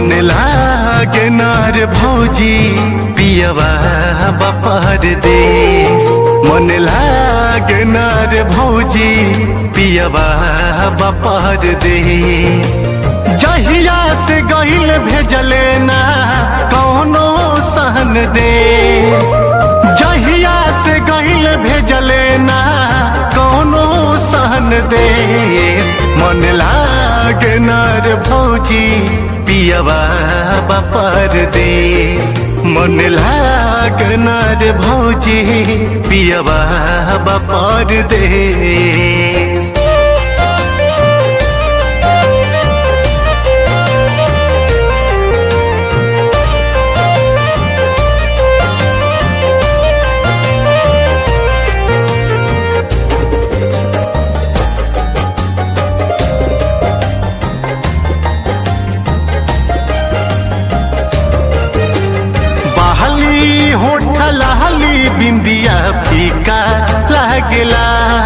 मन लागे नार भौजी पियवा बपर देश मन लागे नार भौजी पियवा बपर देश जहिया से गईल भेजले ना कौनो सहन देश जहिया से गईल भेजले ना कौनो सहन देश मन लागे नार भौजी पियवा बपर देश मन लाग नार भौजी पियवा बपर देश बहली होठ लहली बिंदिया फीका लागला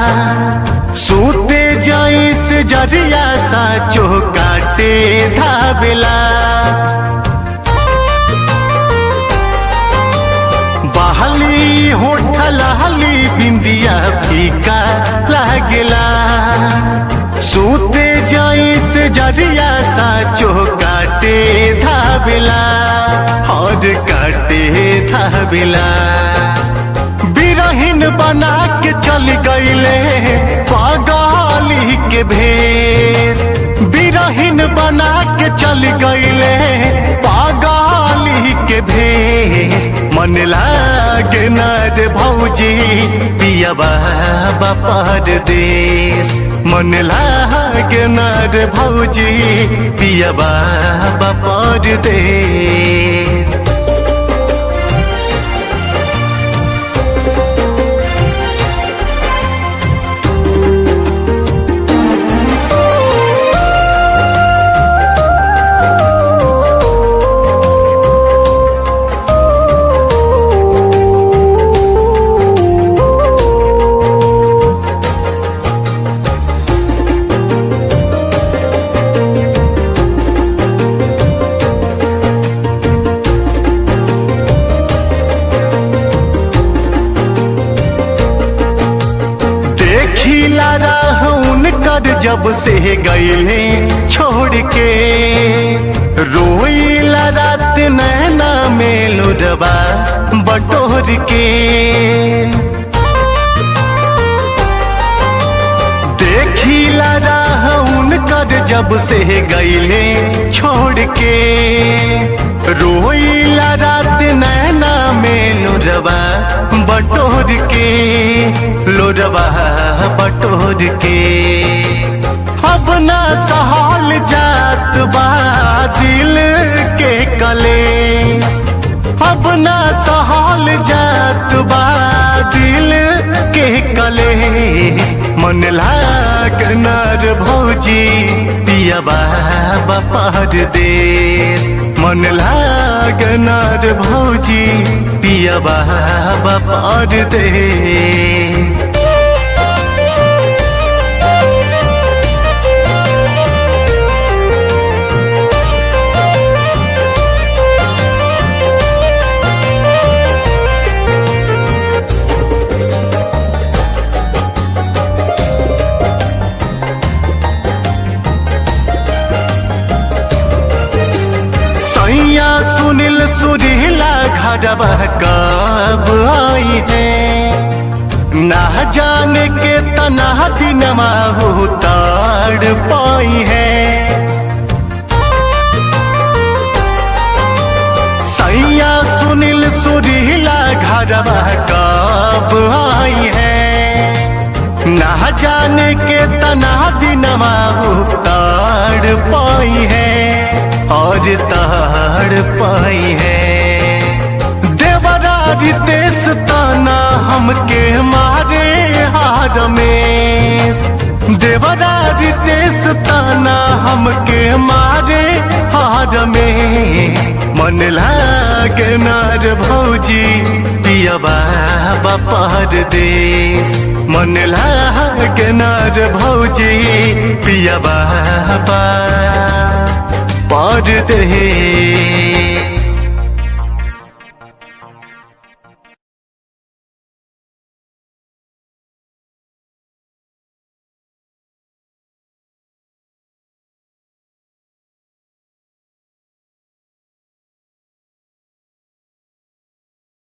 सूते जाई से जरिया सा काटे धावेला बहली होठ लहली बिंदिया फीका लागला सूते जाई से जरिया सा काटे धावेला और काटे धावेला बिरहिन बना के चल गईले पागली के भेष बिरहिन बना के चल गईले पागली के भेष मन लागे नर भौजी पियबा बपर देश मन लागे नर भौजी पियबा बपर देश देखिला राहुन कर जब से गईले छोड़ के रोईला रात नैना में लुरबा बटोर के देखिला राहुन कर जब से गईले छोड़ के रोईला रात नैना में लुरबा बटोर के लोरबा बटोर के अब ना सहल जात बा दिल के कलेश अब ना सहल जात बा दिल के कलेश मन लाग नर भौजी पियबा बपर देश मन लाग नर भौजी पियबा बपर देश सैया सुनील सुरीला घरवा कब आई है ना जाने के तना दिनमा उतार पाई है सैया सुनील सुरीला घरवा कब आई है ना जाने के तना दिनमा उतार पाई है और ताड़ पाई है देवरा रितेश ताना हमके मारे हार में देवरा रितेश ताना हमके मारे हार में मन लागे नार भौजी पियबा बपर देश मन लागे नार भौजी पियबा परदेश